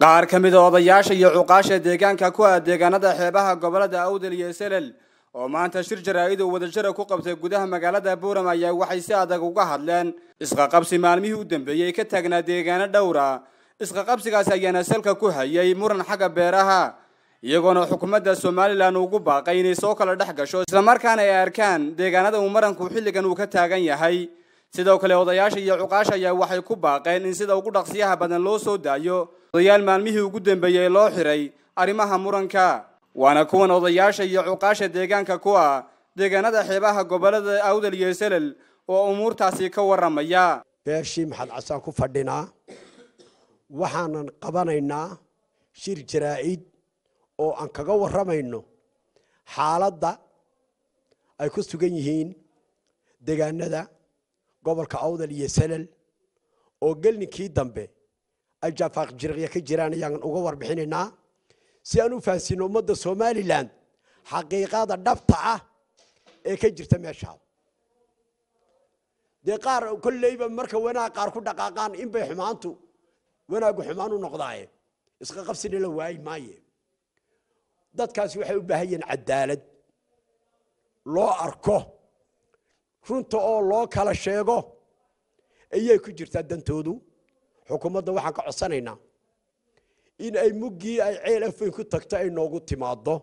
qaar ka mid a odayaasha iyo cuqaasha deegaanka ku ah deegaanada xeebaha gobolada awdal iyo selel oo maanta shir jaraa-id oo wadajira ku qabtay gudaha magaalada buuram ayaa waxay si adag uga hadleen isqaqabsi maalmihii u dambeeyey ka taagnaa deegaano dhowra isqaqabsigaasi ayaana salka ku hayay muran xagga beeraha iyagoona xukuumadda somalilan ugu baaqay inay soo kala dhex gasho islamarkaana ay arkaan deegaanada uu maranku xilligan uu ka taagan yahay sidoo kale odayaasha iyo cuqaasha ayaa waxay ku baaqeen in sida ugu dhaqsiyaha badan loo soo daayo odayaal maalmihii ugu dambeeyey loo xiray arrimaha muranka waana kuwan odayaasha iyo cuqaasha deegaanka ku ah deegaanada xeebaha gobolada awdal iyo selel oo umuurtaasi ka warramaya beeshii maxad casaan ku fadhinaa waxaanan qabanaynaa shir jaraa-id oo aan kaga warramayno xaaladda ay ku sugan yihiin deegaanada gobolka awdal iyo selel oo gelninkii dambe ay jaafaaq jiriqya ka jiraan ayaan uga warbixinaynaa si aan u fahansiino ummadda somalilan xaqiiqada dhabta ah ee ka jirta meeshaa dee qaar kolleyba marka wanaag qaar ku dhaqaaqaan inbay xumaantu wanaaggu xumaan u noqdaaye isqa qabsina la waayi maaye dadkaasi waxay u baahan yihiin cadaalad loo arko runta oo loo kala sheego ayay ku jirtaa dantoodu xukuumadda waxaan ka codsanaynaa in ay muggii ay ceel afayn ku tagto ay noogu timaaddo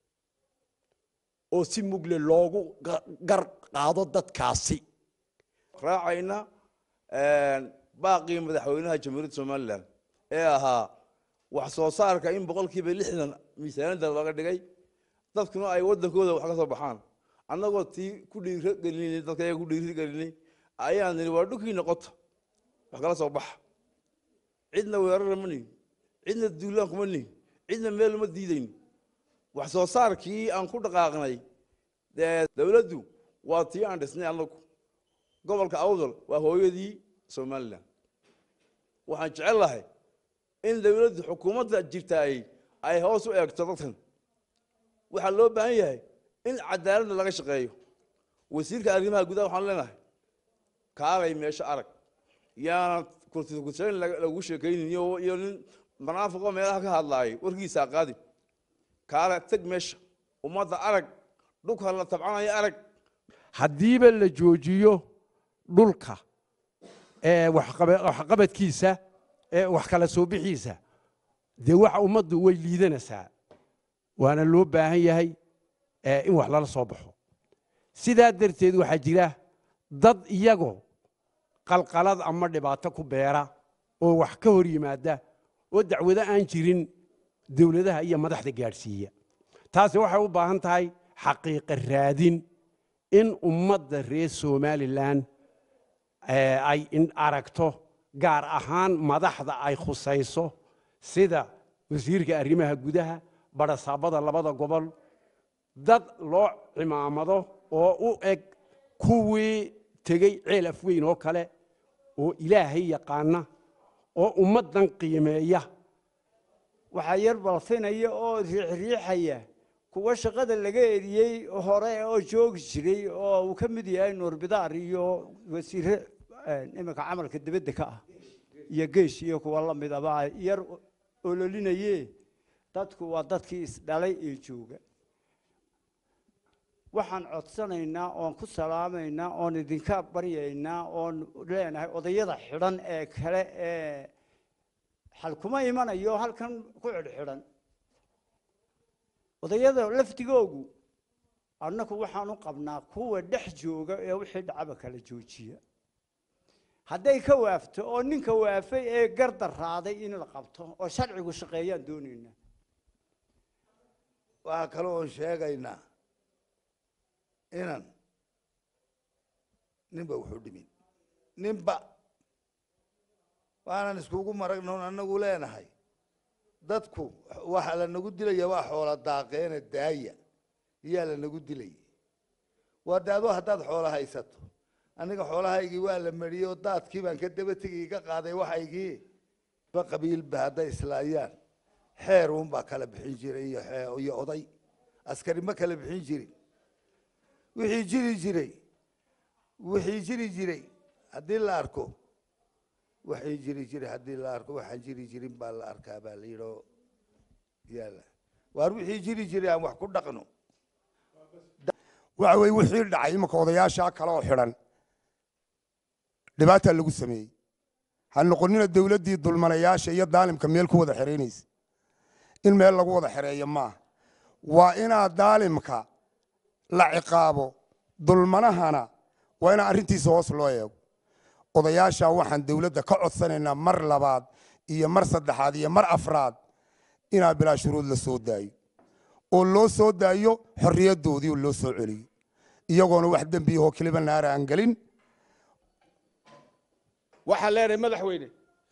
oo si mugle loogu gar qaado dadkaasi raacayna baaqii madaxweynaha jamhuuriyadda somalilan ee ahaa wax soo saarka in boqolkiiba lixdan miisaaniyadda laga dhigay dadkuna ay waddankooda wax ka soo baxaan annagoo tii ku dhiiro gelinay dadka ayaga ku dhiiri gelinay ayaan nidhi waa dhulkii noqota wax kala soo baxa cidna weerara ma nihin cidna duulaan kuma nihin cidna meel uma diidayn wax soo saarkii aan ku dhaqaaqnay dowladdu waa tii aan dhisnay annagu gobolka awdal waa hooyadii somalilan waxaan jecel lahay in dowladdu xukuumadda jirtaay ay hoos u eegto dadkan waxaa loo baahan yahay in cadaaladda laga shaqeeyo wasiirka arrimaha gudaha waxaan leenahay kaalay meesho arag yaana kurtikursayn lagu sheekaynin iyo nin manaafiqo meelaha ka hadlaayay warkiisaa qaadi kaale teg meesha ummadda arag dhulka la tabcanaya arag haddiiba la joojiyo dhulka waxqabadkiisa wax kala soo bixiisa dee waxa ummaddu way liidanaysaa waana loo baahan yahay in wax lala soo baxo sidaa darteed waxaa jira dad iyagoo qalqalad ama dhibaato ku beera oo wax ka hor yimaada oo dacwado aan jirin dowladaha iyo madaxda gaadhsiiya taasi waxay u baahan tahay xaqiiqa raadin in ummadda reer somalilan ay aragto gaar ahaan madaxda ay khusayso sida wasiirka arrimaha gudaha barasaabada labada gobol dad loo cimaamado oo u eg kuwii tegey ceel afweyn oo kale oo ilaahay yaqaana oo ummaddan qiimeeya waxaa yar balfinaya oo riixriixaya kuwa shaqada laga eriyey hore oo joogi jiray oo uu ka mid yahay nuur bidaar iyo wasiire iminka camalka dibadda ka ah iyo geesh iyo kuwa la midaba yar ololinaye dadku waa dadkii isdhalay ee jooga waxaan codsanaynaa oon ku salaamaynaa oon idinka baryaynaa oon leenahay odayada xidhan ee kale ee xalkuma imanayo halkan ku xidhxidhan odayada laftigoogu annaku waxaan u qabnaa kuwa dhex jooga ee wixii dhacaba kala joojiya hadday ka waafto oo ninka waafay ee gardaraaday in la qabto oo sharcigu shaqeeyaan doonaynaa waxaa kale oon sheegaynaa inan ninba wuxuu dhimin ninba waanan iskugu maragnoon annagu leenahay dadku waxaa lanagu dilaya waa xoola daaqeene daaya iyaa lanagu dilaya waa de adoo haddaad xoola haysato aniga xoolahaygii waa la mariyey oo daadkii baan ka daba tegay ka qaaday waxaygii ba qabiilba hadday islaayaan xeer uunbaa kala bixin jiray iyo oday askari ma kala bixin jirin wixii jiri jiray wixii jiri jiray haddii la arko waxay jiri jiri haddii la arko waxaan jiri jirin baa la arkaa baa la yidhoo yaala waar wixii jiri jiri aan wax ku dhaqno waxa weye wixii dhacay imanka odayaashaa kale oo xidhan dhibaataa lagu sameeyey ha noqonina dowladdii dulmanayaasha iyo daalimka meel ku wada xeraynaysa in meel lagu wada xereeyo maaha waa inaa daalimka la ciqaabo dulmanahana waa inaa arrintiisa hoos loo eego odayaashaa waxaan dowladda ka codsanaynaa mar labaad iyo mar saddexaad iyo mar afraad inaa bilaa shuruud la soo daayo oo loo soo daayo xorriyaddoodii oo loo soo celiyo iyagoona wax dembiyahoo keliba naara aan gelin waxaan leenahay madaxweyne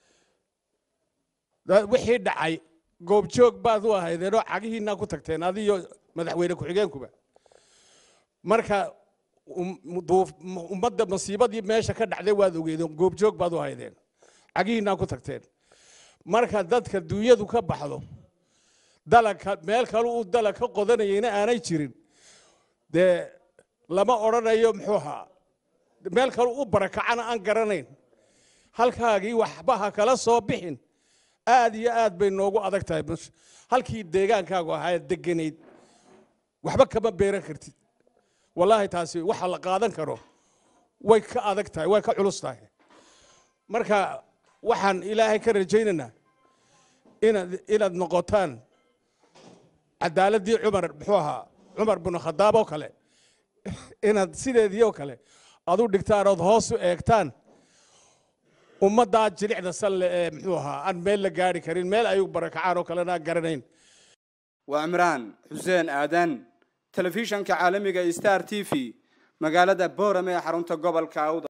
da- wixii dhacay goobjoog baad u ahaydeenoo cagihiinaa ku tagteen adiyo madaxweyne ku-xigeenkuba marka um- duuf- ummadda masiibadii meesha ka dhacday waad ogeedeen goobjoog baad u ahaydeen cagihiinaa ku tagteen marka dadka duunyadu ka baxdo dalagka meel kale uu dalag ka qodanayayna aanay jirin dee lama odhanayo muxuu ahaa meel kale u barakacana aan garanayn halkaagii waxba ha kala soo bixin aad iyo aad bay noogu adag tahay bas- halkii deegaankaagu ahaa deganayd waxba kama beeran kartid wallaahi taasi waxa la qaadan karo way ka adag tahay way ka culus tahay marka waxaan ilaahay ka rajaynaynaa inaad inaad noqotaan cadaaladdii cumar muxuu ahaa cumar binu khadaab oo kale inaad sideedii oo kale aad u dhigtaan ood hoos u eegtaan ummaddaa jilicda salle ee muxuu ahaa aan meel la gaari karin meel ay u barakacaan oo kalena aan garanayn waa cimraan xuseen aadan telefishanka caalamiga star t v magaalada boorame ee xarunta gobolka awda